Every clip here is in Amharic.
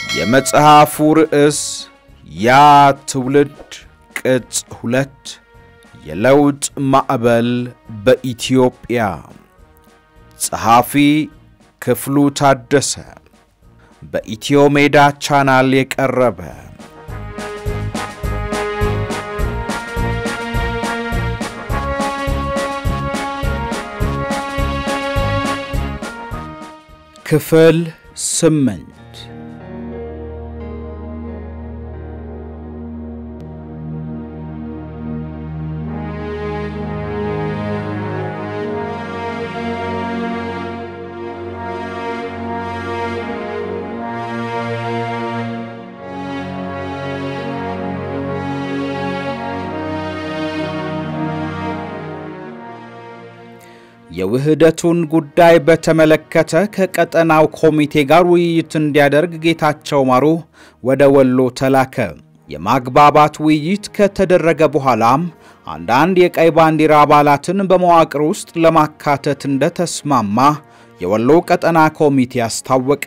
የመጽሐፉ ርዕስ ያ ትውልድ ቅጽ ሁለት የለውጥ ማዕበል በኢትዮጵያ ጸሐፊ ክፍሉ ታደሰ በኢትዮ ሜዳ ቻናል የቀረበ ክፍል ስምንት የውህደቱን ጉዳይ በተመለከተ ከቀጠናው ኮሚቴ ጋር ውይይት እንዲያደርግ ጌታቸው ማሩ ወደ ወሎ ተላከ። የማግባባት ውይይት ከተደረገ በኋላም አንዳንድ የቀይ ባንዲራ አባላትን በመዋቅር ውስጥ ለማካተት እንደተስማማ የወሎ ቀጠና ኮሚቴ አስታወቀ።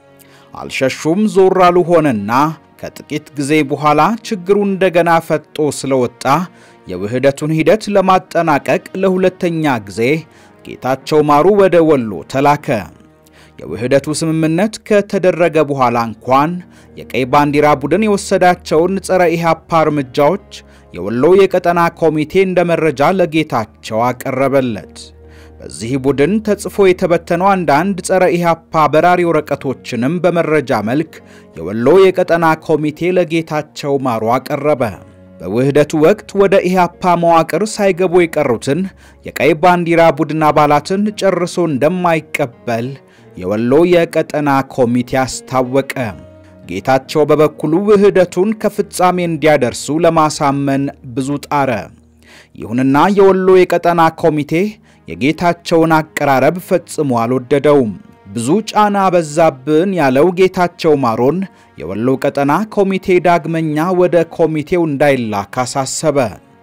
አልሸሹም ዞር አሉ ሆነና ከጥቂት ጊዜ በኋላ ችግሩ እንደገና ፈጦ ስለወጣ የውህደቱን ሂደት ለማጠናቀቅ ለሁለተኛ ጊዜ ጌታቸው ማሩ ወደ ወሎ ተላከ። የውህደቱ ስምምነት ከተደረገ በኋላ እንኳን የቀይ ባንዲራ ቡድን የወሰዳቸውን ጸረ ኢህአፓ እርምጃዎች የወሎ የቀጠና ኮሚቴ እንደ መረጃ ለጌታቸው አቀረበለት። በዚህ ቡድን ተጽፎ የተበተኑ አንዳንድ ጸረ ኢህአፓ በራሪ ወረቀቶችንም በመረጃ መልክ የወሎ የቀጠና ኮሚቴ ለጌታቸው ማሩ አቀረበ። በውህደቱ ወቅት ወደ ኢህአፓ መዋቅር ሳይገቡ የቀሩትን የቀይ ባንዲራ ቡድን አባላትን ጨርሶ እንደማይቀበል የወሎ የቀጠና ኮሚቴ አስታወቀ። ጌታቸው በበኩሉ ውህደቱን ከፍጻሜ እንዲያደርሱ ለማሳመን ብዙ ጣረ። ይሁንና የወሎ የቀጠና ኮሚቴ የጌታቸውን አቀራረብ ፈጽሞ አልወደደውም። ብዙ ጫና በዛብን ያለው ጌታቸው ማሮን የወሎ ቀጠና ኮሚቴ ዳግመኛ ወደ ኮሚቴው እንዳይላክ አሳሰበ።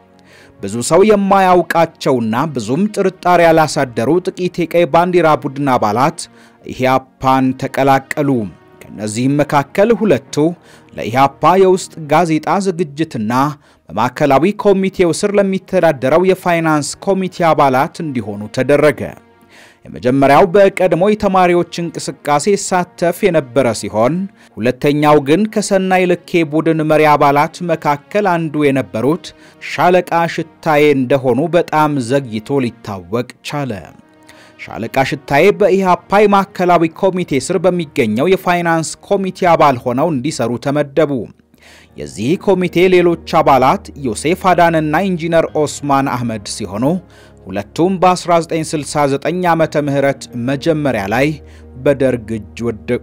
ብዙ ሰው የማያውቃቸውና ብዙም ጥርጣሬ ያላሳደሩ ጥቂት የቀይ ባንዲራ ቡድን አባላት ኢህአፓን ተቀላቀሉ። ከእነዚህም መካከል ሁለቱ ለኢህአፓ የውስጥ ጋዜጣ ዝግጅትና በማዕከላዊ ኮሚቴው ስር ለሚተዳደረው የፋይናንስ ኮሚቴ አባላት እንዲሆኑ ተደረገ። የመጀመሪያው በቀድሞ የተማሪዎች እንቅስቃሴ ይሳተፍ የነበረ ሲሆን ሁለተኛው ግን ከሰናይ ልኬ ቡድን መሪ አባላት መካከል አንዱ የነበሩት ሻለቃ ሽታዬ እንደሆኑ በጣም ዘግይቶ ሊታወቅ ቻለ። ሻለቃ ሽታዬ በኢህአፓ ማዕከላዊ ኮሚቴ ስር በሚገኘው የፋይናንስ ኮሚቴ አባል ሆነው እንዲሰሩ ተመደቡ። የዚህ ኮሚቴ ሌሎች አባላት ዮሴፍ አዳንና ኢንጂነር ኦስማን አህመድ ሲሆኑ ሁለቱም በ1969 ዓመተ ምህረት መጀመሪያ ላይ በደርግ እጅ ወደቁ።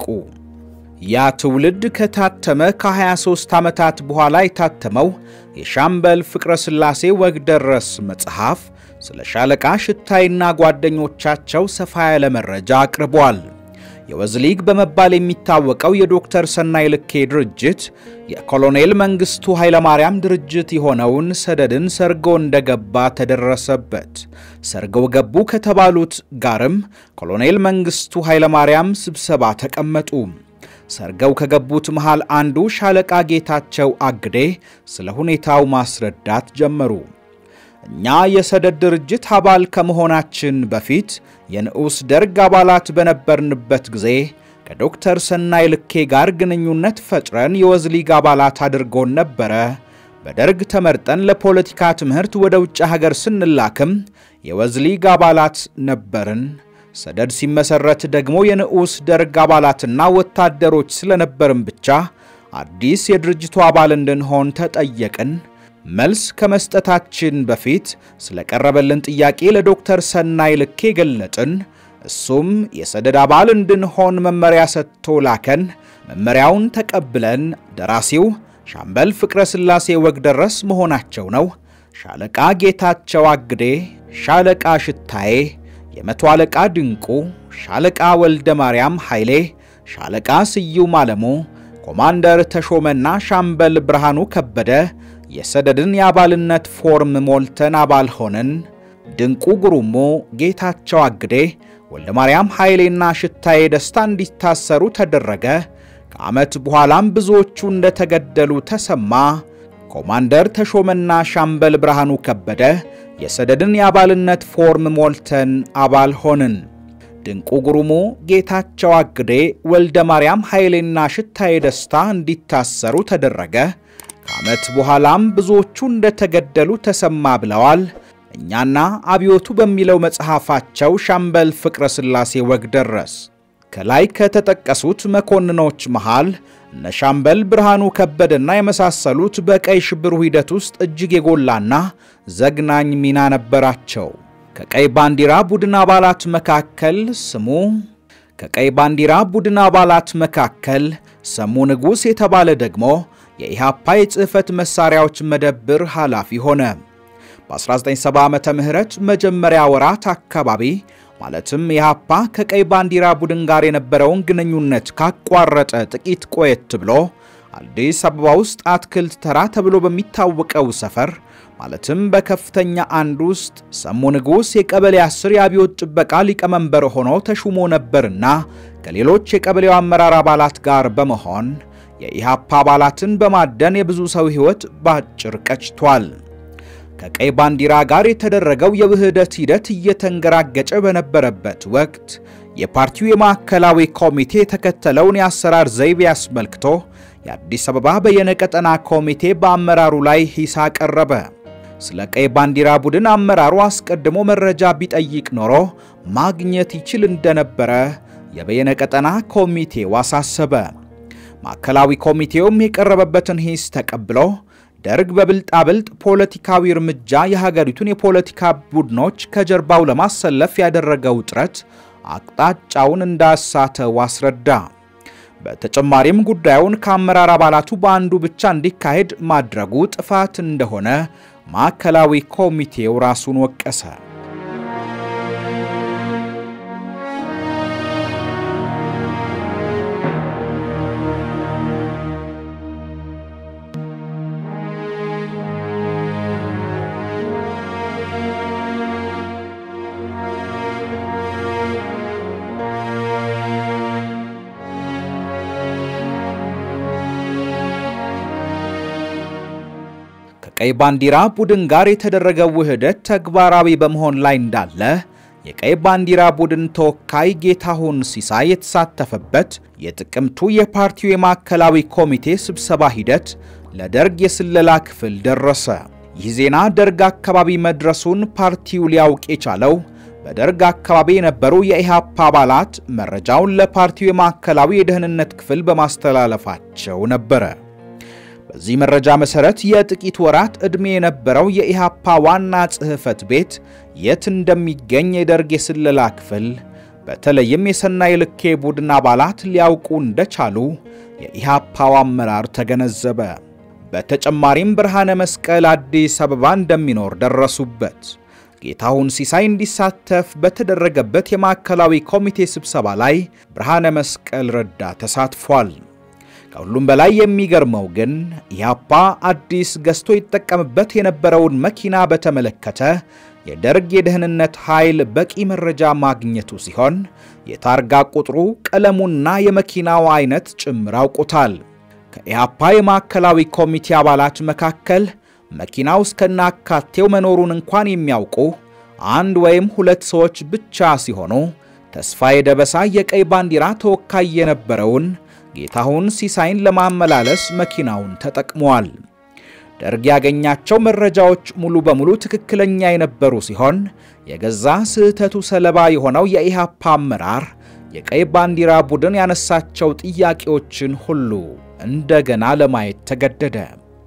ያ ትውልድ ከታተመ ከ23 ዓመታት በኋላ የታተመው የሻምበል ፍቅረ ሥላሴ ወግደረስ መጽሐፍ ስለ ሻለቃ ሽታይና ጓደኞቻቸው ሰፋ ያለ መረጃ አቅርቧል። የወዝሊግ በመባል የሚታወቀው የዶክተር ሰናይ ልኬ ድርጅት የኮሎኔል መንግስቱ ኃይለማርያም ድርጅት የሆነውን ሰደድን ሰርጎ እንደገባ ተደረሰበት። ሰርገው ገቡ ከተባሉት ጋርም ኮሎኔል መንግስቱ ኃይለማርያም ስብሰባ ተቀመጡ። ሰርገው ከገቡት መሃል አንዱ ሻለቃ ጌታቸው አግዴ ስለ ሁኔታው ማስረዳት ጀመሩ። እኛ የሰደድ ድርጅት አባል ከመሆናችን በፊት የንዑስ ደርግ አባላት በነበርንበት ጊዜ ከዶክተር ሰናይ ልኬ ጋር ግንኙነት ፈጥረን የወዝሊግ አባላት አድርጎን ነበረ። በደርግ ተመርጠን ለፖለቲካ ትምህርት ወደ ውጭ ሀገር ስንላክም የወዝሊግ አባላት ነበርን። ሰደድ ሲመሰረት ደግሞ የንዑስ ደርግ አባላትና ወታደሮች ስለነበርን ብቻ አዲስ የድርጅቱ አባል እንድንሆን ተጠየቅን። መልስ ከመስጠታችን በፊት ስለቀረበልን ጥያቄ ለዶክተር ሰናይ ልኬ ገለጥን። እሱም የሰደድ አባል እንድንሆን መመሪያ ሰጥቶ ላከን። መመሪያውን ተቀብለን ደራሲው ሻምበል ፍቅረ ሥላሴ ወግደረስ መሆናቸው ነው። ሻለቃ ጌታቸው አግዴ፣ ሻለቃ ሽታዬ፣ የመቶ አለቃ ድንቁ፣ ሻለቃ ወልደ ማርያም ኃይሌ፣ ሻለቃ ስዩም አለሙ፣ ኮማንደር ተሾመና ሻምበል ብርሃኑ ከበደ የሰደድን የአባልነት ፎርም ሞልተን አባል ሆንን። ድንቁ ጉሩሞ፣ ጌታቸው አግዴ፣ ወልደ ማርያም ኃይሌና ሽታዬ ደስታ እንዲታሰሩ ተደረገ። ከዓመት በኋላም ብዙዎቹ እንደተገደሉ ተሰማ። ኮማንደር ተሾመና ሻምበል ብርሃኑ ከበደ የሰደድን የአባልነት ፎርም ሞልተን አባል ሆንን። ድንቁ ጉሩሙ፣ ጌታቸው አግዴ፣ ወልደ ማርያም ኃይሌና ሽታዬ ደስታ እንዲታሰሩ ተደረገ። ከዓመት በኋላም ብዙዎቹ እንደተገደሉ ተሰማ ብለዋል። እኛና አብዮቱ በሚለው መጽሐፋቸው ሻምበል ፍቅረ ሥላሴ ወግደረስ ከላይ ከተጠቀሱት መኮንኖች መሃል እነ ሻምበል ብርሃኑ ከበደና የመሳሰሉት በቀይ ሽብሩ ሂደት ውስጥ እጅግ የጎላና ዘግናኝ ሚና ነበራቸው። ከቀይ ባንዲራ ቡድን አባላት መካከል ስሙ ከቀይ ባንዲራ ቡድን አባላት መካከል ሰሙ ንጉሥ የተባለ ደግሞ የኢሃፓ የጽሕፈት መሣሪያዎች መደብር ኃላፊ ሆነ። በ1970 ዓመተ ምህረት መጀመሪያ ወራት አካባቢ ማለትም ኢሃፓ ከቀይ ባንዲራ ቡድን ጋር የነበረውን ግንኙነት ካቋረጠ ጥቂት ቆየት ብሎ አዲስ አበባ ውስጥ አትክልት ተራ ተብሎ በሚታወቀው ሰፈር ማለትም በከፍተኛ አንድ ውስጥ ሰሙ ንጉሥ የቀበሌ አስር የአብዮት ጥበቃ ሊቀመንበር ሆኖ ተሹሞ ነበርና ከሌሎች የቀበሌው አመራር አባላት ጋር በመሆን የኢሃፓ አባላትን በማደን የብዙ ሰው ሕይወት ባጭር ቀጭቷል። ከቀይ ባንዲራ ጋር የተደረገው የውህደት ሂደት እየተንገራገጨ በነበረበት ወቅት የፓርቲው የማዕከላዊ ኮሚቴ የተከተለውን የአሰራር ዘይቤ አስመልክቶ የአዲስ አበባ በየነቀጠና ኮሚቴ በአመራሩ ላይ ሂስ አቀረበ። ስለ ቀይ ባንዲራ ቡድን አመራሩ አስቀድሞ መረጃ ቢጠይቅ ኖሮ ማግኘት ይችል እንደነበረ የበየነቀጠና ኮሚቴው አሳሰበ። ማዕከላዊ ኮሚቴውም የቀረበበትን ሂስ ተቀብሎ ደርግ በብልጣብልጥ ፖለቲካዊ እርምጃ የሀገሪቱን የፖለቲካ ቡድኖች ከጀርባው ለማሰለፍ ያደረገው ጥረት አቅጣጫውን እንዳሳተው አስረዳ። በተጨማሪም ጉዳዩን ከአመራር አባላቱ በአንዱ ብቻ እንዲካሄድ ማድረጉ ጥፋት እንደሆነ ማዕከላዊ ኮሚቴው ራሱን ወቀሰ። ከቀይ ባንዲራ ቡድን ጋር የተደረገው ውህደት ተግባራዊ በመሆን ላይ እንዳለ የቀይ ባንዲራ ቡድን ተወካይ ጌታሁን ሲሳይ የተሳተፈበት የጥቅምቱ የፓርቲው የማዕከላዊ ኮሚቴ ስብሰባ ሂደት ለደርግ የስለላ ክፍል ደረሰ። ይህ ዜና ደርግ አካባቢ መድረሱን ፓርቲው ሊያውቅ የቻለው በደርግ አካባቢ የነበሩ የኢሃፓ አባላት መረጃውን ለፓርቲው የማዕከላዊ የደህንነት ክፍል በማስተላለፋቸው ነበረ። በዚህ መረጃ መሰረት የጥቂት ወራት ዕድሜ የነበረው የኢሃፓ ዋና ጽሕፈት ቤት የት እንደሚገኝ የደርግ የስለላ ክፍል በተለይም የሰናይ ልኬ ቡድን አባላት ሊያውቁ እንደቻሉ የኢሃፓው አመራር ተገነዘበ። በተጨማሪም ብርሃነ መስቀል አዲስ አበባ እንደሚኖር ደረሱበት። ጌታሁን ሲሳይ እንዲሳተፍ በተደረገበት የማዕከላዊ ኮሚቴ ስብሰባ ላይ ብርሃነ መስቀል ረዳ ተሳትፏል። ከሁሉም በላይ የሚገርመው ግን ኢህአፓ አዲስ ገዝቶ ይጠቀምበት የነበረውን መኪና በተመለከተ የደርግ የደህንነት ኃይል በቂ መረጃ ማግኘቱ ሲሆን የታርጋ ቁጥሩ፣ ቀለሙና የመኪናው አይነት ጭምር አውቁታል። ከኢህአፓ የማዕከላዊ ኮሚቴ አባላት መካከል መኪናው እስከናካቴው መኖሩን እንኳን የሚያውቁ አንድ ወይም ሁለት ሰዎች ብቻ ሲሆኑ ተስፋዬ ደበሳ የቀይ ባንዲራ ተወካይ የነበረውን ጌታሁን ሲሳይን ለማመላለስ መኪናውን ተጠቅመዋል። ደርግ ያገኛቸው መረጃዎች ሙሉ በሙሉ ትክክለኛ የነበሩ ሲሆን የገዛ ስህተቱ ሰለባ የሆነው የኢሃፓ አመራር የቀይ ባንዲራ ቡድን ያነሳቸው ጥያቄዎችን ሁሉ እንደገና ለማየት ተገደደ።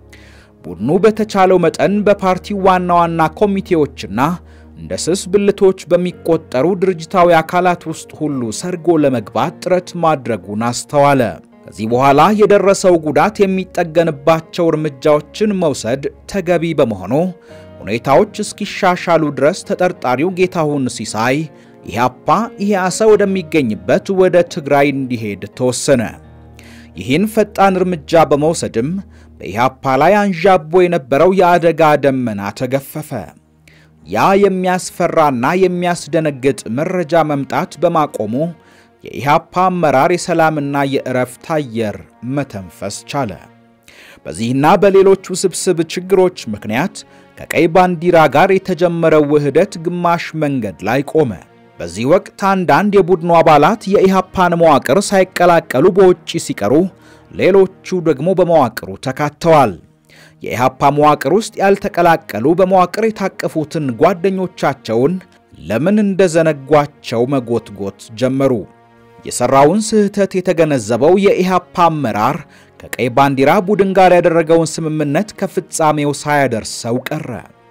ቡድኑ በተቻለው መጠን በፓርቲው ዋና ዋና ኮሚቴዎችና እንደ ስስ ብልቶች በሚቆጠሩ ድርጅታዊ አካላት ውስጥ ሁሉ ሰርጎ ለመግባት ጥረት ማድረጉን አስተዋለ። ከዚህ በኋላ የደረሰው ጉዳት የሚጠገንባቸው እርምጃዎችን መውሰድ ተገቢ በመሆኑ ሁኔታዎች እስኪሻሻሉ ድረስ ተጠርጣሪው ጌታሁን ሲሳይ ኢህአፓ ኢህአሰ ወደሚገኝበት ወደ ትግራይ እንዲሄድ ተወሰነ። ይህን ፈጣን እርምጃ በመውሰድም በኢህአፓ ላይ አንዣቦ የነበረው የአደጋ ደመና ተገፈፈ። ያ የሚያስፈራና የሚያስደነግጥ መረጃ መምጣት በማቆሙ የኢህአፓ አመራር የሰላምና የእረፍት አየር መተንፈስ ቻለ። በዚህና በሌሎች ውስብስብ ችግሮች ምክንያት ከቀይ ባንዲራ ጋር የተጀመረው ውህደት ግማሽ መንገድ ላይ ቆመ። በዚህ ወቅት አንዳንድ የቡድኑ አባላት የኢህአፓን መዋቅር ሳይቀላቀሉ በውጪ ሲቀሩ፣ ሌሎቹ ደግሞ በመዋቅሩ ተካተዋል። የኢህአፓ መዋቅር ውስጥ ያልተቀላቀሉ በመዋቅር የታቀፉትን ጓደኞቻቸውን ለምን እንደዘነጓቸው መጎትጎት ጀመሩ። የሠራውን ስህተት የተገነዘበው የኢህአፓ አመራር ከቀይ ባንዲራ ቡድን ጋር ያደረገውን ስምምነት ከፍጻሜው ሳያደርሰው ቀረ።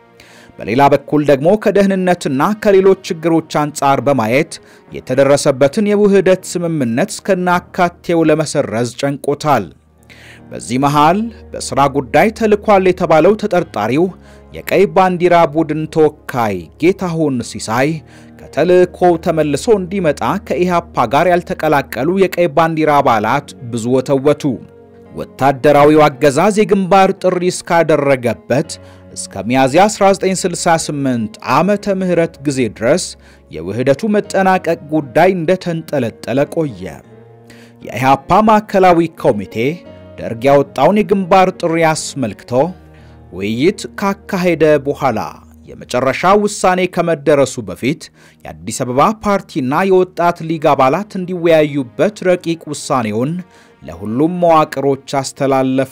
በሌላ በኩል ደግሞ ከደህንነትና ከሌሎች ችግሮች አንጻር በማየት የተደረሰበትን የውህደት ስምምነት እስከናካቴው ለመሰረዝ ጨንቆታል። በዚህ መሃል በሥራ ጉዳይ ተልኳል የተባለው ተጠርጣሪው የቀይ ባንዲራ ቡድን ተወካይ ጌታሁን ሲሳይ ከተልእኮው ተመልሶ እንዲመጣ ከኢህአፓ ጋር ያልተቀላቀሉ የቀይ ባንዲራ አባላት ብዙ ወተወቱ። ወታደራዊው አገዛዝ የግንባር ጥሪ እስካደረገበት እስከ ሚያዝያ 1968 ዓመተ ምህረት ጊዜ ድረስ የውህደቱ መጠናቀቅ ጉዳይ እንደተንጠለጠለ ቆየ። የኢህአፓ ማዕከላዊ ኮሚቴ ደርግ ያወጣውን የግንባር ጥሪ አስመልክቶ ውይይት ካካሄደ በኋላ የመጨረሻ ውሳኔ ከመደረሱ በፊት የአዲስ አበባ ፓርቲና የወጣት ሊግ አባላት እንዲወያዩበት ረቂቅ ውሳኔውን ለሁሉም መዋቅሮች አስተላለፈ።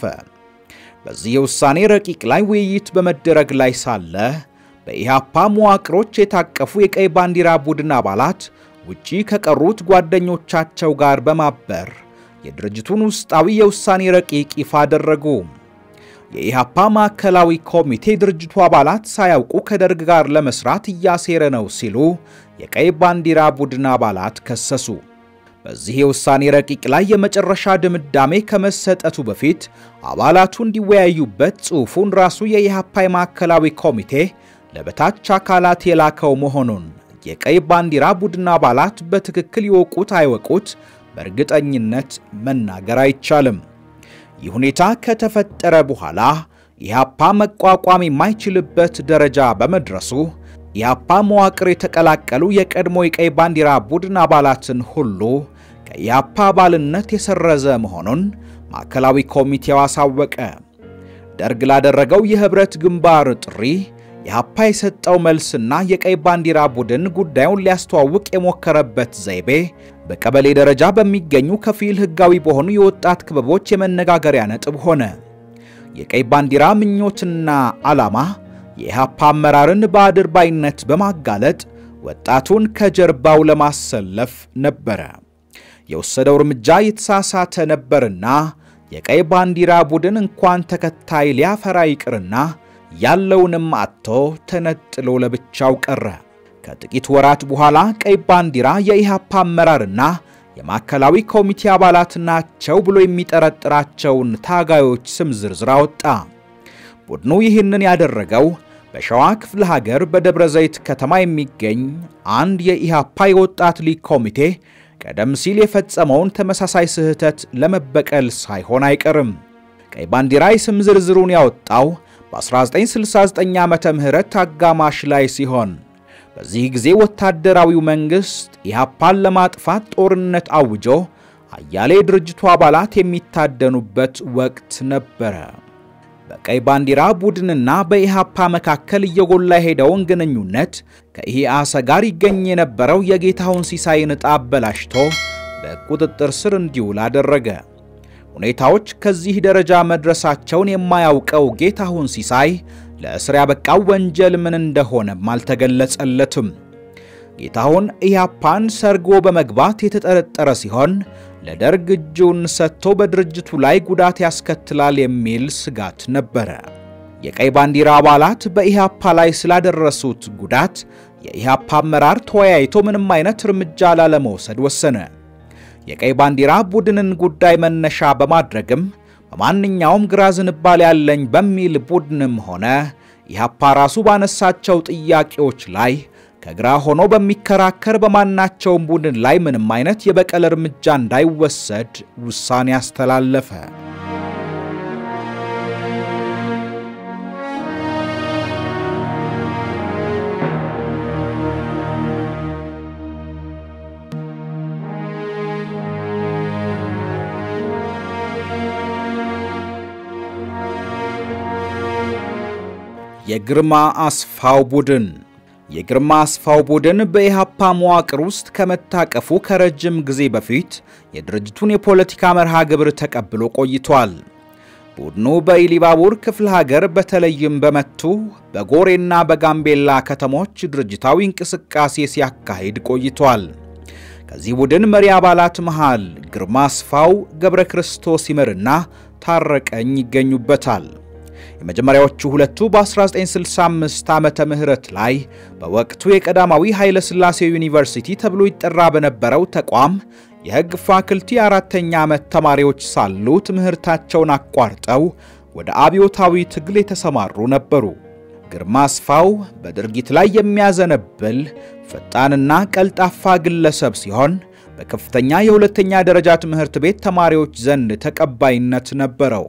በዚህ የውሳኔ ረቂቅ ላይ ውይይት በመደረግ ላይ ሳለ በኢህአፓ መዋቅሮች የታቀፉ የቀይ ባንዲራ ቡድን አባላት ውጪ ከቀሩት ጓደኞቻቸው ጋር በማበር የድርጅቱን ውስጣዊ የውሳኔ ረቂቅ ይፋ አደረጉ። የኢህአፓ ማዕከላዊ ኮሚቴ ድርጅቱ አባላት ሳያውቁ ከደርግ ጋር ለመስራት እያሴረ ነው ሲሉ የቀይ ባንዲራ ቡድን አባላት ከሰሱ። በዚህ የውሳኔ ረቂቅ ላይ የመጨረሻ ድምዳሜ ከመሰጠቱ በፊት አባላቱ እንዲወያዩበት ጽሑፉን ራሱ የኢህአፓ ማዕከላዊ ኮሚቴ ለበታች አካላት የላከው መሆኑን የቀይ ባንዲራ ቡድን አባላት በትክክል ይወቁት አይወቁት በእርግጠኝነት መናገር አይቻልም። ይህ ሁኔታ ከተፈጠረ በኋላ ኢህአፓ መቋቋም የማይችልበት ደረጃ በመድረሱ ኢህአፓ መዋቅር የተቀላቀሉ የቀድሞ የቀይ ባንዲራ ቡድን አባላትን ሁሉ ከኢህአፓ አባልነት የሰረዘ መሆኑን ማዕከላዊ ኮሚቴው አሳወቀ። ደርግ ላደረገው የህብረት ግንባር ጥሪ ኢህአፓ የሰጠው መልስና የቀይ ባንዲራ ቡድን ጉዳዩን ሊያስተዋውቅ የሞከረበት ዘይቤ በቀበሌ ደረጃ በሚገኙ ከፊል ህጋዊ በሆኑ የወጣት ክበቦች የመነጋገሪያ ነጥብ ሆነ። የቀይ ባንዲራ ምኞትና ዓላማ የኢህአፓ አመራርን በአድርባይነት በማጋለጥ ወጣቱን ከጀርባው ለማሰለፍ ነበረ። የወሰደው እርምጃ የተሳሳተ ነበርና የቀይ ባንዲራ ቡድን እንኳን ተከታይ ሊያፈራ ይቅርና ያለውንም አጥቶ ተነጥሎ ለብቻው ቀረ። ከጥቂት ወራት በኋላ ቀይ ባንዲራ የኢህአፓ አመራርና የማዕከላዊ ኮሚቴ አባላት ናቸው ብሎ የሚጠረጥራቸውን ታጋዮች ስም ዝርዝር አወጣ። ቡድኑ ይህንን ያደረገው በሸዋ ክፍለ ሀገር በደብረ ዘይት ከተማ የሚገኝ አንድ የኢህአፓ የወጣት ሊግ ኮሚቴ ቀደም ሲል የፈጸመውን ተመሳሳይ ስህተት ለመበቀል ሳይሆን አይቀርም። ቀይ ባንዲራ የስም ዝርዝሩን ያወጣው በ1969 ዓመተ ምህረት አጋማሽ ላይ ሲሆን በዚህ ጊዜ ወታደራዊው መንግሥት ኢህአፓን ለማጥፋት ጦርነት አውጆ አያሌ ድርጅቱ አባላት የሚታደኑበት ወቅት ነበረ። በቀይ ባንዲራ ቡድንና በኢህአፓ መካከል እየጎላ የሄደውን ግንኙነት ከኢህአሰ ጋር ይገኝ የነበረው የጌታሁን ሲሳይን ዕጣ አበላሽቶ በቁጥጥር ስር እንዲውል አደረገ። ሁኔታዎች ከዚህ ደረጃ መድረሳቸውን የማያውቀው ጌታሁን ሲሳይ ለእስር ያበቃው ወንጀል ምን እንደሆነም አልተገለጸለትም። ጌታሁን ኢህአፓን ሰርጎ በመግባት የተጠረጠረ ሲሆን ለደርግ እጁን ሰጥቶ በድርጅቱ ላይ ጉዳት ያስከትላል የሚል ስጋት ነበረ። የቀይ ባንዲራ አባላት በኢህአፓ ላይ ስላደረሱት ጉዳት የኢህአፓ አመራር ተወያይቶ ምንም አይነት እርምጃ ላለመውሰድ ወሰነ። የቀይ ባንዲራ ቡድንን ጉዳይ መነሻ በማድረግም በማንኛውም ግራ ዝንባሌ ያለኝ በሚል ቡድንም ሆነ ኢህአፓ ራሱ ባነሳቸው ጥያቄዎች ላይ ከግራ ሆኖ በሚከራከር በማናቸውም ቡድን ላይ ምንም አይነት የበቀል እርምጃ እንዳይወሰድ ውሳኔ አስተላለፈ። የግርማ አስፋው ቡድን የግርማ አስፋው ቡድን በኢሃፓ መዋቅር ውስጥ ከመታቀፉ ከረጅም ጊዜ በፊት የድርጅቱን የፖለቲካ መርሃ ግብር ተቀብሎ ቆይቷል። ቡድኑ በኢሊባቡር ክፍለ ሀገር በተለይም በመቱ በጎሬና በጋምቤላ ከተሞች ድርጅታዊ እንቅስቃሴ ሲያካሂድ ቆይቷል። ከዚህ ቡድን መሪ አባላት መሃል ግርማ አስፋው፣ ገብረ ክርስቶስ ይመርና ታረቀኝ ይገኙበታል። የመጀመሪያዎቹ ሁለቱ በ1965 ዓመተ ምህረት ላይ በወቅቱ የቀዳማዊ ኃይለ ሥላሴ ዩኒቨርሲቲ ተብሎ ይጠራ በነበረው ተቋም የሕግ ፋክልቲ አራተኛ ዓመት ተማሪዎች ሳሉ ትምህርታቸውን አቋርጠው ወደ አብዮታዊ ትግል የተሰማሩ ነበሩ። ግርማ አስፋው በድርጊት ላይ የሚያዘነብል ፈጣንና ቀልጣፋ ግለሰብ ሲሆን በከፍተኛ የሁለተኛ ደረጃ ትምህርት ቤት ተማሪዎች ዘንድ ተቀባይነት ነበረው።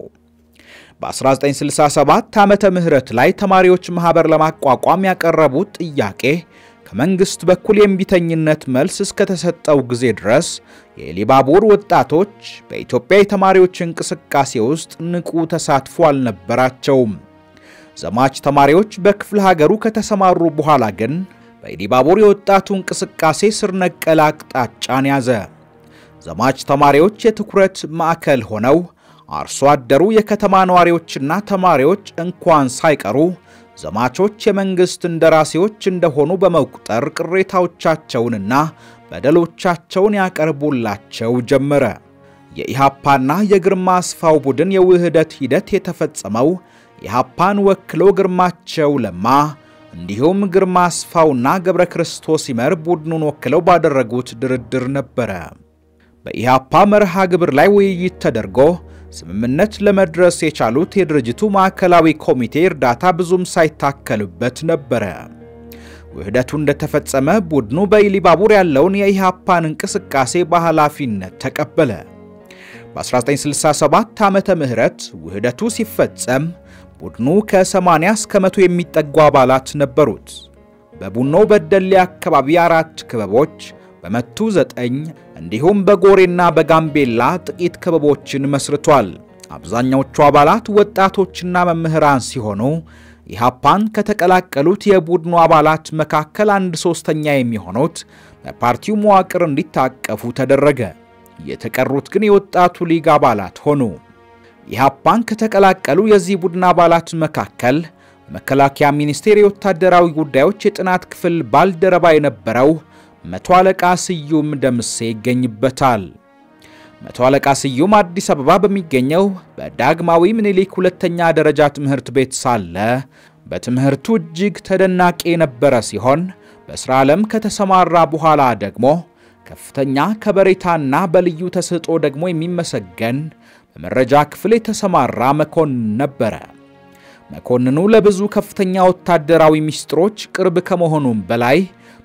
በ1967 ዓመተ ምህረት ላይ ተማሪዎች ማህበር ለማቋቋም ያቀረቡት ጥያቄ ከመንግስት በኩል የእምቢተኝነት መልስ እስከተሰጠው ጊዜ ድረስ የኢሊባቡር ወጣቶች በኢትዮጵያ የተማሪዎች እንቅስቃሴ ውስጥ ንቁ ተሳትፎ አልነበራቸውም። ዘማች ተማሪዎች በክፍለ ሀገሩ ከተሰማሩ በኋላ ግን በኢሊባቡር የወጣቱ እንቅስቃሴ ስር ነቀል አቅጣጫን ያዘ። ዘማች ተማሪዎች የትኩረት ማዕከል ሆነው አርሶ አደሩ የከተማ ነዋሪዎችና ተማሪዎች እንኳን ሳይቀሩ ዘማቾች የመንግሥት እንደራሴዎች እንደሆኑ በመቁጠር ቅሬታዎቻቸውንና በደሎቻቸውን ያቀርቡላቸው ጀመረ። የኢሃፓና የግርማ አስፋው ቡድን የውህደት ሂደት የተፈጸመው ኢሃፓን ወክሎ ግርማቸው ለማ እንዲሁም ግርማ አስፋውና ገብረ ክርስቶስ ይመር ቡድኑን ወክለው ባደረጉት ድርድር ነበረ። በኢሃፓ መርሃ ግብር ላይ ውይይት ተደርጎ ስምምነት ለመድረስ የቻሉት የድርጅቱ ማዕከላዊ ኮሚቴ እርዳታ ብዙም ሳይታከልበት ነበረ። ውህደቱ እንደተፈጸመ ቡድኑ በኢሊባቡር ያለውን የኢሃፓን እንቅስቃሴ በኃላፊነት ተቀበለ። በ1967 ዓመተ ምህረት ውህደቱ ሲፈጸም ቡድኑ ከ80 እስከ መቶ የሚጠጉ አባላት ነበሩት። በቡኖ በደሌ አካባቢ አራት ክበቦች በመቱ ዘጠኝ እንዲሁም በጎሬና በጋምቤላ ጥቂት ክበቦችን መስርቷል። አብዛኛዎቹ አባላት ወጣቶችና መምህራን ሲሆኑ ኢሃፓን ከተቀላቀሉት የቡድኑ አባላት መካከል አንድ ሶስተኛ የሚሆኑት በፓርቲው መዋቅር እንዲታቀፉ ተደረገ። የተቀሩት ግን የወጣቱ ሊግ አባላት ሆኑ። ኢሃፓን ከተቀላቀሉ የዚህ ቡድን አባላት መካከል በመከላከያ ሚኒስቴር የወታደራዊ ጉዳዮች የጥናት ክፍል ባልደረባ የነበረው መቶ አለቃ ስዩም ደምሴ ይገኝበታል። መቶ አለቃ ስዩም አዲስ አበባ በሚገኘው በዳግማዊ ምኒልክ ሁለተኛ ደረጃ ትምህርት ቤት ሳለ በትምህርቱ እጅግ ተደናቂ የነበረ ሲሆን በሥራ ዓለም ከተሰማራ በኋላ ደግሞ ከፍተኛ ከበሬታና በልዩ ተሰጥኦ ደግሞ የሚመሰገን በመረጃ ክፍል የተሰማራ መኮንን ነበረ። መኮንኑ ለብዙ ከፍተኛ ወታደራዊ ሚስጥሮች ቅርብ ከመሆኑም በላይ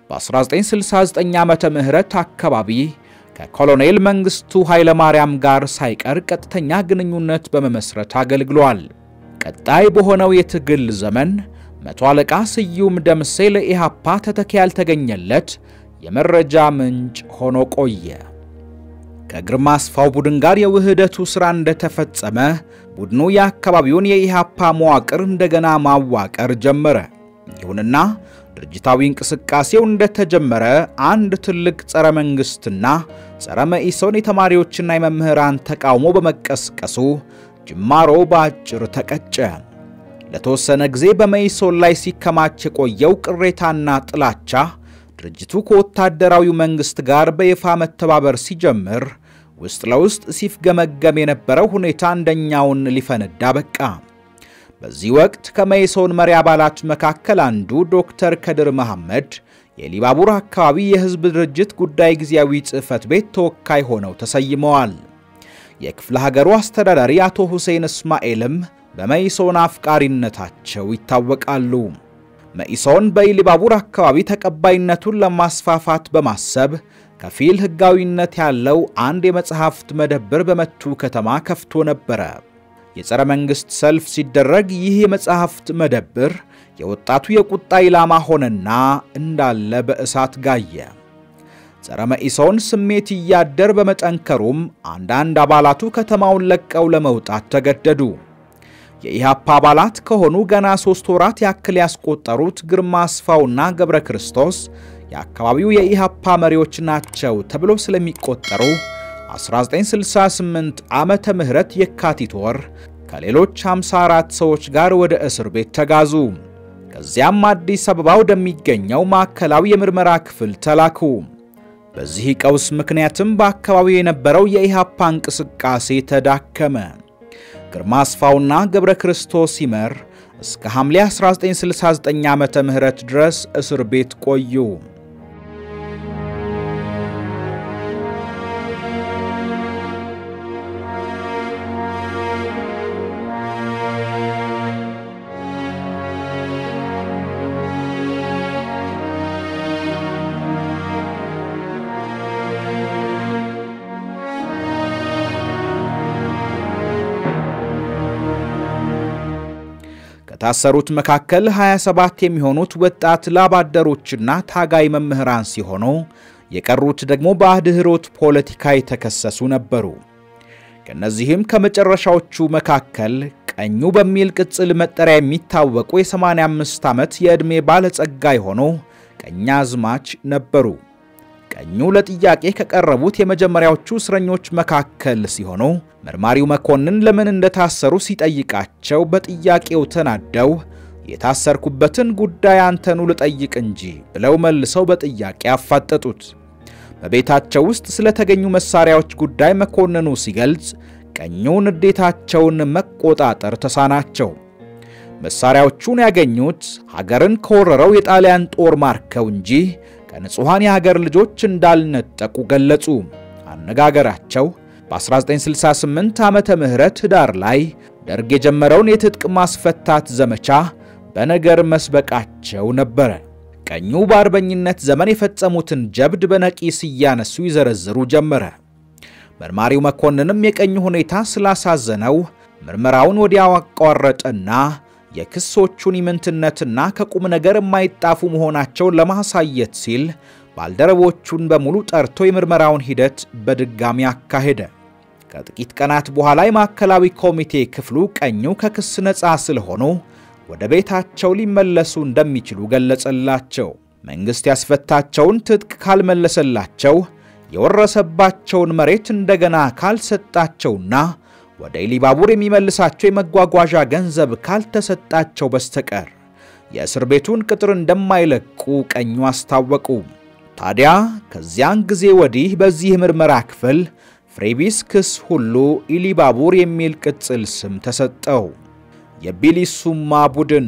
በ1969 ዓመተ ምህረት አካባቢ ከኮሎኔል መንግስቱ ኃይለማርያም ጋር ሳይቀር ቀጥተኛ ግንኙነት በመመስረት አገልግሏል። ቀጣይ በሆነው የትግል ዘመን መቶ አለቃ ስዩም ደምሴ ለኢሃፓ ተተኪ ያልተገኘለት የመረጃ ምንጭ ሆኖ ቆየ። ከግርማ አስፋው ቡድን ጋር የውህደቱ ሥራ እንደተፈጸመ ቡድኑ የአካባቢውን የኢሃፓ መዋቅር እንደገና ማዋቀር ጀመረ። ይሁንና ድርጅታዊ እንቅስቃሴው እንደተጀመረ አንድ ትልቅ ጸረ መንግሥትና ጸረ መኢሶን የተማሪዎችና የመምህራን ተቃውሞ በመቀስቀሱ ጅማሮ በአጭር ተቀጨ። ለተወሰነ ጊዜ በመኢሶን ላይ ሲከማች የቆየው ቅሬታና ጥላቻ ድርጅቱ ከወታደራዊው መንግሥት ጋር በይፋ መተባበር ሲጀምር ውስጥ ለውስጥ ሲፍገመገም የነበረው ሁኔታ አንደኛውን ሊፈነዳ በቃ። በዚህ ወቅት ከመኢሶን መሪ አባላት መካከል አንዱ ዶክተር ከድር መሐመድ የኢሊባቡር አካባቢ የሕዝብ ድርጅት ጉዳይ ጊዜያዊ ጽሕፈት ቤት ተወካይ ሆነው ተሰይመዋል። የክፍለ ሀገሩ አስተዳዳሪ አቶ ሁሴን እስማኤልም በመኢሶን አፍቃሪነታቸው ይታወቃሉ። መኢሶን በኢሊባቡር አካባቢ ተቀባይነቱን ለማስፋፋት በማሰብ ከፊል ሕጋዊነት ያለው አንድ የመጽሐፍት መደብር በመቱ ከተማ ከፍቶ ነበረ። የጸረ መንግሥት ሰልፍ ሲደረግ ይህ የመጽሐፍት መደብር የወጣቱ የቁጣ ኢላማ ሆነና እንዳለ በእሳት ጋየ። ጸረ መኢሶን ስሜት እያደር በመጠንከሩም አንዳንድ አባላቱ ከተማውን ለቀው ለመውጣት ተገደዱ። የኢሃፓ አባላት ከሆኑ ገና ሦስት ወራት ያክል ያስቆጠሩት ግርማ አስፋውና ገብረ ክርስቶስ የአካባቢው የኢሃፓ መሪዎች ናቸው ተብሎ ስለሚቆጠሩ 1968 ዓመተ ምህረት የካቲት ወር ከሌሎች 54 ሰዎች ጋር ወደ እስር ቤት ተጋዙ። ከዚያም አዲስ አበባ ወደሚገኘው ማዕከላዊ የምርመራ ክፍል ተላኩ። በዚህ ቀውስ ምክንያትም በአካባቢው የነበረው የኢሃፓ እንቅስቃሴ ተዳከመ። ግርማ አስፋውና ገብረ ክርስቶስ ይመር እስከ ሐምሌ 1969 ዓመተ ምህረት ድረስ እስር ቤት ቆዩ። ከታሰሩት መካከል 27 የሚሆኑት ወጣት ላባደሮችና ታጋይ መምህራን ሲሆኑ የቀሩት ደግሞ በአድህሮት ፖለቲካ የተከሰሱ ነበሩ። ከእነዚህም ከመጨረሻዎቹ መካከል ቀኙ በሚል ቅጽል መጠሪያ የሚታወቁ የ85 ዓመት የዕድሜ ባለጸጋ የሆኑ ቀኛዝማች ነበሩ። ቀኙ ለጥያቄ ከቀረቡት የመጀመሪያዎቹ እስረኞች መካከል ሲሆኑ መርማሪው መኮንን ለምን እንደታሰሩ ሲጠይቃቸው በጥያቄው ተናደው የታሰርኩበትን ጉዳይ አንተኑ ልጠይቅ እንጂ ብለው መልሰው በጥያቄ አፋጠጡት። በቤታቸው ውስጥ ስለተገኙ መሳሪያዎች ጉዳይ መኮንኑ ሲገልጽ ቀኙ ንዴታቸውን መቆጣጠር ተሳናቸው። መሳሪያዎቹን ያገኙት ሀገርን ከወረረው የጣሊያን ጦር ማርከው እንጂ ከንጹሐን የሀገር ልጆች እንዳልነጠቁ ገለጹ። አነጋገራቸው በ1968 ዓመተ ምህረት ህዳር ላይ ደርግ የጀመረውን የትጥቅ ማስፈታት ዘመቻ በነገር መስበቃቸው ነበረ። ቀኙ በአርበኝነት ዘመን የፈጸሙትን ጀብድ በነቂስ እያነሱ ይዘረዝሩ ጀመረ። መርማሪው መኮንንም የቀኙ ሁኔታ ስላሳዘነው ምርመራውን ወዲያው አቋረጠና የክሶቹን ኢምንትነትና ከቁም ነገር የማይጣፉ መሆናቸውን ለማሳየት ሲል ባልደረቦቹን በሙሉ ጠርቶ የምርመራውን ሂደት በድጋሚ አካሄደ። ከጥቂት ቀናት በኋላ የማዕከላዊ ኮሚቴ ክፍሉ ቀኙ ከክስ ነፃ ስለሆኑ ወደ ቤታቸው ሊመለሱ እንደሚችሉ ገለጸላቸው። መንግሥት ያስፈታቸውን ትጥቅ ካልመለሰላቸው የወረሰባቸውን መሬት እንደገና ካልሰጣቸውና ወደ ኢሊባቡር የሚመልሳቸው የመጓጓዣ ገንዘብ ካልተሰጣቸው በስተቀር የእስር ቤቱን ቅጥር እንደማይለቁ ቀኙ አስታወቁ። ታዲያ ከዚያን ጊዜ ወዲህ በዚህ ምርመራ ክፍል ፍሬቢስ ክስ ሁሉ ኢሊባቡር የሚል ቅጽል ስም ተሰጠው። የቢሊሱማ ቡድን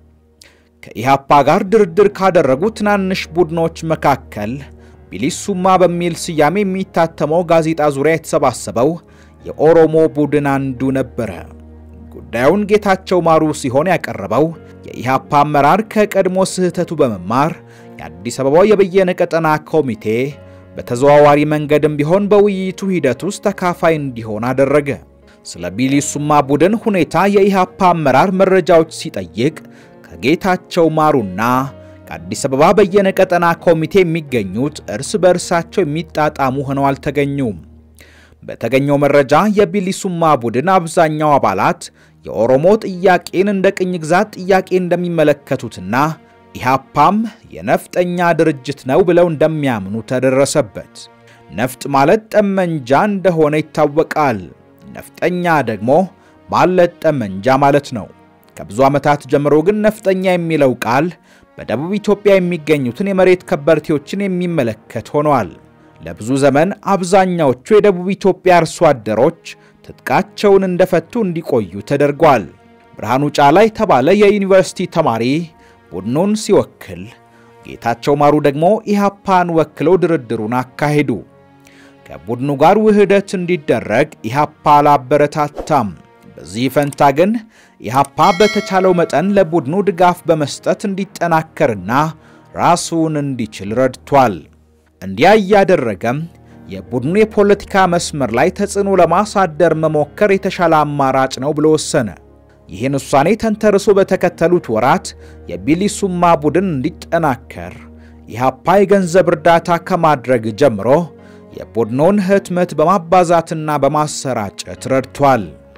ከኢሃፓ ጋር ድርድር ካደረጉ ትናንሽ ቡድኖች መካከል ቢሊሱማ በሚል ስያሜ የሚታተመው ጋዜጣ ዙሪያ የተሰባሰበው የኦሮሞ ቡድን አንዱ ነበረ። ጉዳዩን ጌታቸው ማሩ ሲሆን ያቀረበው የኢሃፓ አመራር ከቀድሞ ስህተቱ በመማር የአዲስ አበባው የበየነ ቀጠና ኮሚቴ በተዘዋዋሪ መንገድም ቢሆን በውይይቱ ሂደት ውስጥ ተካፋይ እንዲሆን አደረገ። ስለ ቢሊሱማ ቡድን ሁኔታ የኢሃፓ አመራር መረጃዎች ሲጠይቅ ከጌታቸው ማሩና ከአዲስ አበባ በየነ ቀጠና ኮሚቴ የሚገኙት እርስ በእርሳቸው የሚጣጣሙ ሆነው አልተገኙም። በተገኘው መረጃ የቢሊሱማ ቡድን አብዛኛው አባላት የኦሮሞ ጥያቄን እንደ ቅኝ ግዛት ጥያቄ እንደሚመለከቱትና ኢሃፓም የነፍጠኛ ድርጅት ነው ብለው እንደሚያምኑ ተደረሰበት። ነፍጥ ማለት ጠመንጃ እንደሆነ ይታወቃል። ነፍጠኛ ደግሞ ማለት ጠመንጃ ማለት ነው። ከብዙ ዓመታት ጀምሮ ግን ነፍጠኛ የሚለው ቃል በደቡብ ኢትዮጵያ የሚገኙትን የመሬት ከበርቴዎችን የሚመለከት ሆኗል። ለብዙ ዘመን አብዛኛዎቹ የደቡብ ኢትዮጵያ አርሶ አደሮች ትጥቃቸውን እንደፈቱ እንዲቆዩ ተደርጓል። ብርሃኑ ጫላ የተባለ የዩኒቨርሲቲ ተማሪ ቡድኑን ሲወክል፣ ጌታቸው ማሩ ደግሞ ኢሃፓን ወክለው ድርድሩን አካሄዱ። ከቡድኑ ጋር ውህደት እንዲደረግ ኢሃፓ አላበረታታም። በዚህ ፈንታ ግን ኢሃፓ በተቻለው መጠን ለቡድኑ ድጋፍ በመስጠት እንዲጠናከርና ራሱን እንዲችል ረድቷል። እንዲያ እያደረገም የቡድኑ የፖለቲካ መስመር ላይ ተጽዕኖ ለማሳደር መሞከር የተሻለ አማራጭ ነው ብሎ ወሰነ። ይህን ውሳኔ ተንተርሶ በተከተሉት ወራት የቢሊሱማ ቡድን እንዲጠናከር ኢሃፓ የገንዘብ እርዳታ ከማድረግ ጀምሮ የቡድኑን ህትመት በማባዛትና በማሰራጨት ረድቷል።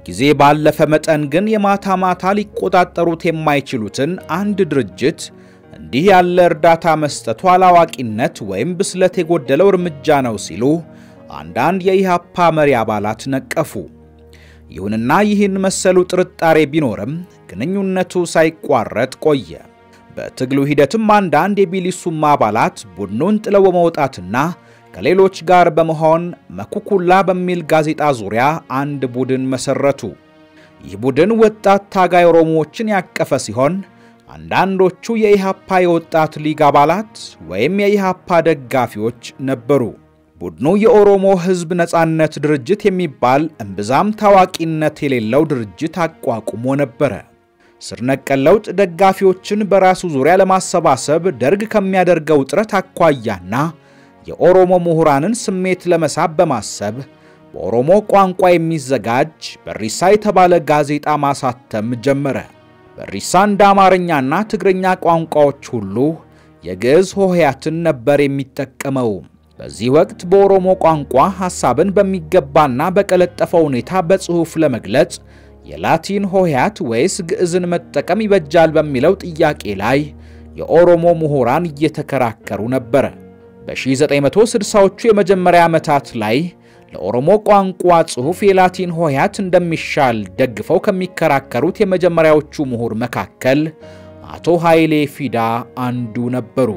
ጊዜ ባለፈ መጠን ግን የማታ ማታ ሊቆጣጠሩት የማይችሉትን አንድ ድርጅት እንዲህ ያለ እርዳታ መስጠቱ አላዋቂነት ወይም ብስለት የጎደለው እርምጃ ነው ሲሉ አንዳንድ የኢህአፓ መሪ አባላት ነቀፉ። ይሁንና ይህን መሰሉ ጥርጣሬ ቢኖርም ግንኙነቱ ሳይቋረጥ ቆየ። በትግሉ ሂደትም አንዳንድ የቢሊሱማ አባላት ቡድኑን ጥለው በመውጣትና ከሌሎች ጋር በመሆን መኩኩላ በሚል ጋዜጣ ዙሪያ አንድ ቡድን መሰረቱ። ይህ ቡድን ወጣት ታጋይ ኦሮሞዎችን ያቀፈ ሲሆን አንዳንዶቹ የኢሃፓ የወጣት ሊግ አባላት ወይም የኢሃፓ ደጋፊዎች ነበሩ። ቡድኑ የኦሮሞ ሕዝብ ነጻነት ድርጅት የሚባል እምብዛም ታዋቂነት የሌለው ድርጅት አቋቁሞ ነበረ። ስር ነቀል ለውጥ ደጋፊዎችን በራሱ ዙሪያ ለማሰባሰብ ደርግ ከሚያደርገው ጥረት አኳያና የኦሮሞ ምሁራንን ስሜት ለመሳብ በማሰብ በኦሮሞ ቋንቋ የሚዘጋጅ በሪሳ የተባለ ጋዜጣ ማሳተም ጀመረ። በሪሳ እንደ አማርኛና ትግርኛ ቋንቋዎች ሁሉ የግዕዝ ሆሄያትን ነበር የሚጠቀመው። በዚህ ወቅት በኦሮሞ ቋንቋ ሐሳብን በሚገባና በቀለጠፈ ሁኔታ በጽሑፍ ለመግለጽ የላቲን ሆሄያት ወይስ ግዕዝን መጠቀም ይበጃል በሚለው ጥያቄ ላይ የኦሮሞ ምሁራን እየተከራከሩ ነበረ። በ1960ዎቹ የመጀመሪያ ዓመታት ላይ ለኦሮሞ ቋንቋ ጽሑፍ የላቲን ሆሄያት እንደሚሻል ደግፈው ከሚከራከሩት የመጀመሪያዎቹ ምሁር መካከል አቶ ኃይሌ ፊዳ አንዱ ነበሩ።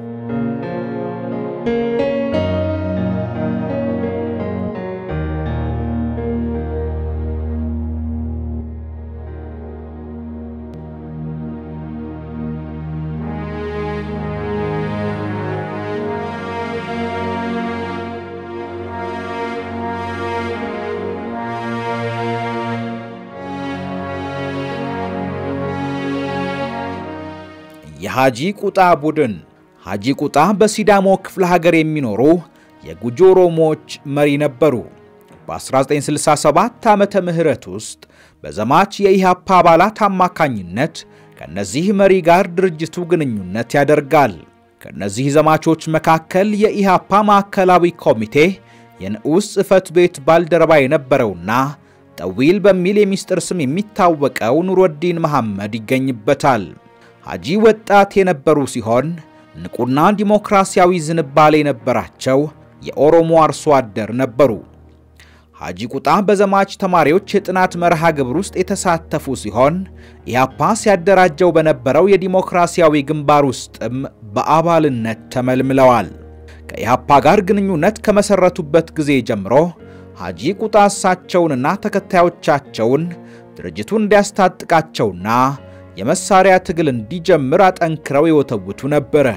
የሃጂ ቁጣ ቡድን ሃጂ ቁጣ በሲዳሞ ክፍለ ሀገር የሚኖሩ የጉጂ ኦሮሞዎች መሪ ነበሩ። በ1967 ዓመተ ምህረት ውስጥ በዘማች የኢሃፓ አባላት አማካኝነት ከነዚህ መሪ ጋር ድርጅቱ ግንኙነት ያደርጋል። ከነዚህ ዘማቾች መካከል የኢሃፓ ማዕከላዊ ኮሚቴ የንዑስ ጽሕፈት ቤት ባልደረባ የነበረውና ጠዊል በሚል የሚስጥር ስም የሚታወቀው ኑረዲን መሐመድ ይገኝበታል። ሐጂ ወጣት የነበሩ ሲሆን ንቁና ዲሞክራሲያዊ ዝንባሌ የነበራቸው የኦሮሞ አርሶ አደር ነበሩ። ሐጂ ቁጣ በዘማች ተማሪዎች የጥናት መርሃ ግብር ውስጥ የተሳተፉ ሲሆን ኢህአፓ ሲያደራጀው በነበረው የዲሞክራሲያዊ ግንባር ውስጥም በአባልነት ተመልምለዋል። ከኢህአፓ ጋር ግንኙነት ከመሰረቱበት ጊዜ ጀምሮ ሐጂ ቁጣ እሳቸውንና ተከታዮቻቸውን ድርጅቱ እንዲያስታጥቃቸውና የመሳሪያ ትግል እንዲጀምር አጠንክረው የወተውቱ ነበረ።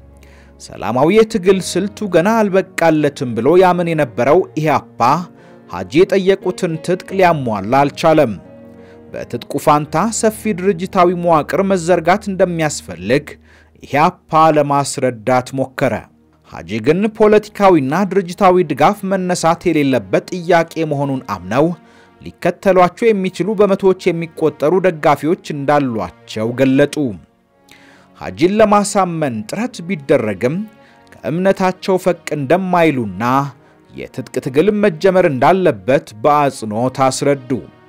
ሰላማዊ የትግል ስልቱ ገና አልበቃለትም ብሎ ያምን የነበረው ኢህአፓ ሐጂ የጠየቁትን ትጥቅ ሊያሟላ አልቻለም። በትጥቁ ፋንታ ሰፊ ድርጅታዊ መዋቅር መዘርጋት እንደሚያስፈልግ ኢህአፓ ለማስረዳት ሞከረ። ሐጂ ግን ፖለቲካዊና ድርጅታዊ ድጋፍ መነሳት የሌለበት ጥያቄ መሆኑን አምነው ሊከተሏቸው የሚችሉ በመቶዎች የሚቆጠሩ ደጋፊዎች እንዳሏቸው ገለጡ። ሐጂን ለማሳመን ጥረት ቢደረግም ከእምነታቸው ፈቅ እንደማይሉና የትጥቅ ትግል መጀመር እንዳለበት በአጽንኦት አስረዱ።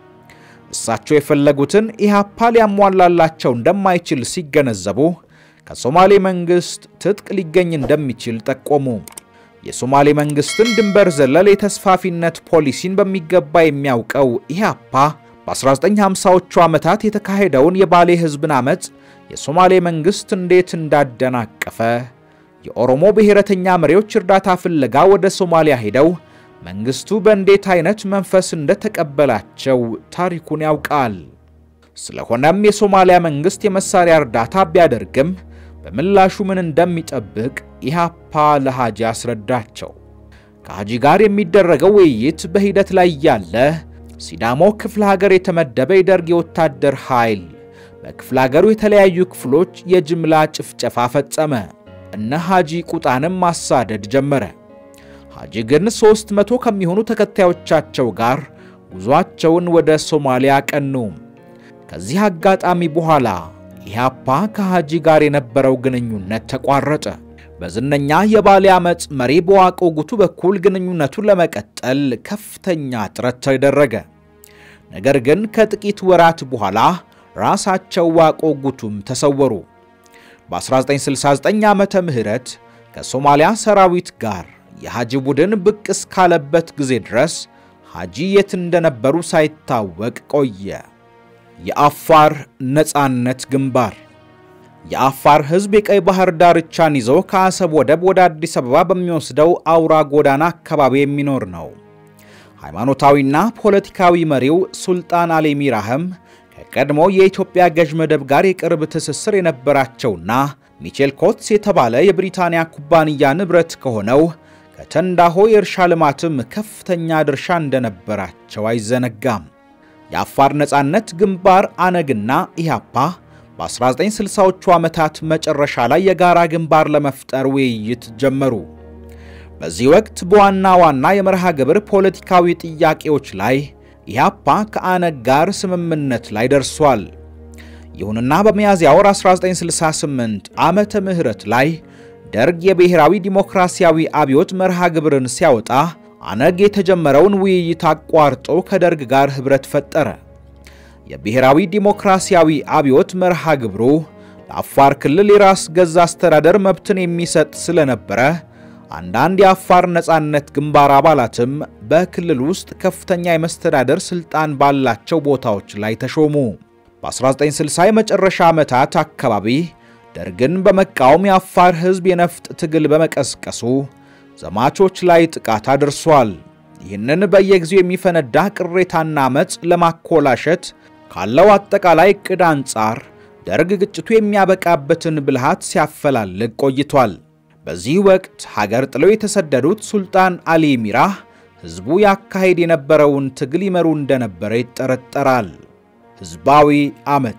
እሳቸው የፈለጉትን ኢህአፓ ሊያሟላላቸው እንደማይችል ሲገነዘቡ ከሶማሌ መንግሥት ትጥቅ ሊገኝ እንደሚችል ጠቆሙ። የሶማሌ መንግስትን ድንበር ዘለል የተስፋፊነት ፖሊሲን በሚገባ የሚያውቀው ኢህአፓ በ1950ዎቹ ዓመታት የተካሄደውን የባሌ ሕዝብን ዓመፅ የሶማሌ መንግስት እንዴት እንዳደናቀፈ፣ የኦሮሞ ብሔረተኛ መሪዎች እርዳታ ፍለጋ ወደ ሶማሊያ ሄደው መንግስቱ በእንዴት አይነት መንፈስ እንደተቀበላቸው ታሪኩን ያውቃል። ስለሆነም የሶማሊያ መንግስት የመሳሪያ እርዳታ ቢያደርግም በምላሹ ምን እንደሚጠብቅ ኢህአፓ ለሐጂ አስረዳቸው። ከሐጂ ጋር የሚደረገው ውይይት በሂደት ላይ ያለ ሲዳሞ ክፍለ ሀገር የተመደበ የደርግ የወታደር ኃይል በክፍለ ሀገሩ የተለያዩ ክፍሎች የጅምላ ጭፍጨፋ ፈጸመ። እነ ሐጂ ቁጣንም ማሳደድ ጀመረ። ሐጂ ግን ሦስት መቶ ከሚሆኑ ተከታዮቻቸው ጋር ጉዟቸውን ወደ ሶማሊያ ቀኑ። ከዚህ አጋጣሚ በኋላ ኢህአፓ ከሐጂ ጋር የነበረው ግንኙነት ተቋረጠ። በዝነኛ የባሌ ዓመፅ መሪ በዋቆ ጉቱ በኩል ግንኙነቱን ለመቀጠል ከፍተኛ ጥረት ተደረገ። ነገር ግን ከጥቂት ወራት በኋላ ራሳቸው ዋቆ ጉቱም ተሰወሩ። በ1969 ዓመተ ምህረት ከሶማሊያ ሰራዊት ጋር የሐጂ ቡድን ብቅ እስካለበት ጊዜ ድረስ ሐጂ የት እንደነበሩ ሳይታወቅ ቆየ። የአፋር ነፃነት ግንባር የአፋር ሕዝብ የቀይ ባህር ዳርቻን ይዞ ከአሰብ ወደብ ወደ አዲስ አበባ በሚወስደው አውራ ጎዳና አካባቢ የሚኖር ነው። ሃይማኖታዊና ፖለቲካዊ መሪው ሱልጣን አሊ ሚራህም ከቀድሞ የኢትዮጵያ ገዥ መደብ ጋር የቅርብ ትስስር የነበራቸውና ሚቼል ኮትስ የተባለ የብሪታንያ ኩባንያ ንብረት ከሆነው ከተንዳሆ የእርሻ ልማትም ከፍተኛ ድርሻ እንደነበራቸው አይዘነጋም። የአፋር ነፃነት ግንባር አነግና ኢህአፓ በ1960ዎቹ ዓመታት መጨረሻ ላይ የጋራ ግንባር ለመፍጠር ውይይት ጀመሩ። በዚህ ወቅት በዋና ዋና የመርሃ ግብር ፖለቲካዊ ጥያቄዎች ላይ ኢህአፓ ከአነግ ጋር ስምምነት ላይ ደርሷል። ይሁንና በሚያዝያ ወር 1968 ዓመተ ምህረት ላይ ደርግ የብሔራዊ ዲሞክራሲያዊ አብዮት መርሃ ግብርን ሲያወጣ አነግ የተጀመረውን ውይይት አቋርጦ ከደርግ ጋር ኅብረት ፈጠረ። የብሔራዊ ዲሞክራሲያዊ አብዮት መርሃ ግብሩ ለአፋር ክልል የራስ ገዝ አስተዳደር መብትን የሚሰጥ ስለነበረ አንዳንድ የአፋር ነፃነት ግንባር አባላትም በክልል ውስጥ ከፍተኛ የመስተዳደር ሥልጣን ባላቸው ቦታዎች ላይ ተሾሙ። በ1960 የመጨረሻ ዓመታት አካባቢ ደርግን በመቃወም የአፋር ሕዝብ የነፍጥ ትግል በመቀስቀሱ ዘማቾች ላይ ጥቃት አድርሷል። ይህንን በየጊዜው የሚፈነዳ ቅሬታና አመፅ ለማኮላሸት ካለው አጠቃላይ ዕቅድ አንጻር ደርግ ግጭቱ የሚያበቃበትን ብልሃት ሲያፈላልግ ቆይቷል። በዚህ ወቅት ሀገር ጥለው የተሰደዱት ሱልጣን አሊ ሚራህ ሕዝቡ ያካሄድ የነበረውን ትግል ይመሩ እንደነበረ ይጠረጠራል። ሕዝባዊ አመፅ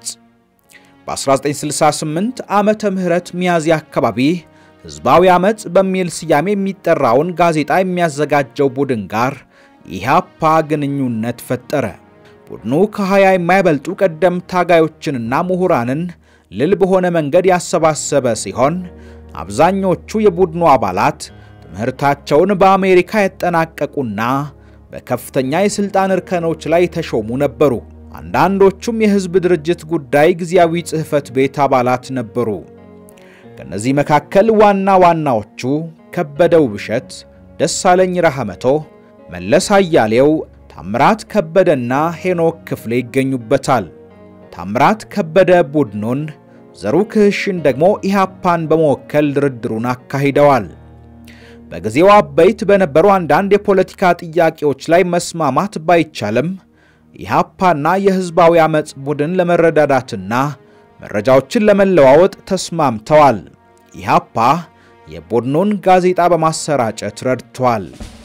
በ1968 ዓመተ ምህረት ሚያዝያ አካባቢ ሕዝባዊ አመፅ በሚል ስያሜ የሚጠራውን ጋዜጣ የሚያዘጋጀው ቡድን ጋር ኢህአፓ ግንኙነት ፈጠረ። ቡድኑ ከ20 የማይበልጡ ቀደም ታጋዮችንና ምሁራንን ልል በሆነ መንገድ ያሰባሰበ ሲሆን አብዛኞቹ የቡድኑ አባላት ትምህርታቸውን በአሜሪካ ያጠናቀቁና በከፍተኛ የሥልጣን እርከኖች ላይ የተሾሙ ነበሩ። አንዳንዶቹም የሕዝብ ድርጅት ጉዳይ ጊዜያዊ ጽሕፈት ቤት አባላት ነበሩ። ከእነዚህ መካከል ዋና ዋናዎቹ ከበደ ውብሸት፣ ደሳለኝ ረሐመቶ፣ መለስ አያሌው፣ ታምራት ከበደና ሄኖክ ክፍሌ ይገኙበታል። ታምራት ከበደ ቡድኑን፣ ዘሩ ክህሽን ደግሞ ኢህአፓን በመወከል ድርድሩን አካሂደዋል። በጊዜው አበይት በነበሩ አንዳንድ የፖለቲካ ጥያቄዎች ላይ መስማማት ባይቻልም ኢህአፓና የሕዝባዊ አመፅ ቡድን ለመረዳዳትና መረጃዎችን ለመለዋወጥ ተስማምተዋል። ኢህአፓ የቡድኑን ጋዜጣ በማሰራጨት ረድቷል።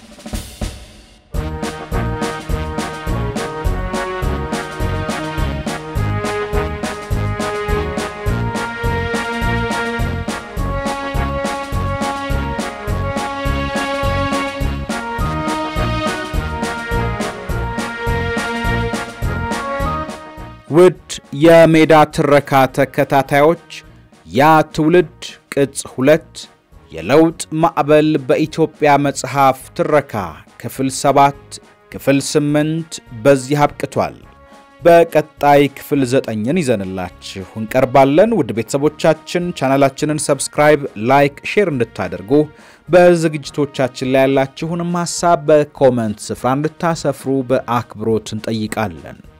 ውድ የሜዳ ትረካ ተከታታዮች ያ ትውልድ ቅጽ ሁለት የለውጥ ማዕበል በኢትዮጵያ መጽሐፍ ትረካ ክፍል ሰባት ክፍል ስምንት በዚህ አብቅቷል። በቀጣይ ክፍል ዘጠኝን ይዘንላችሁ እንቀርባለን። ውድ ቤተሰቦቻችን ቻናላችንን ሰብስክራይብ፣ ላይክ፣ ሼር እንድታደርጉ በዝግጅቶቻችን ላይ ያላችሁንም ሀሳብ በኮመንት ስፍራ እንድታሰፍሩ በአክብሮት እንጠይቃለን።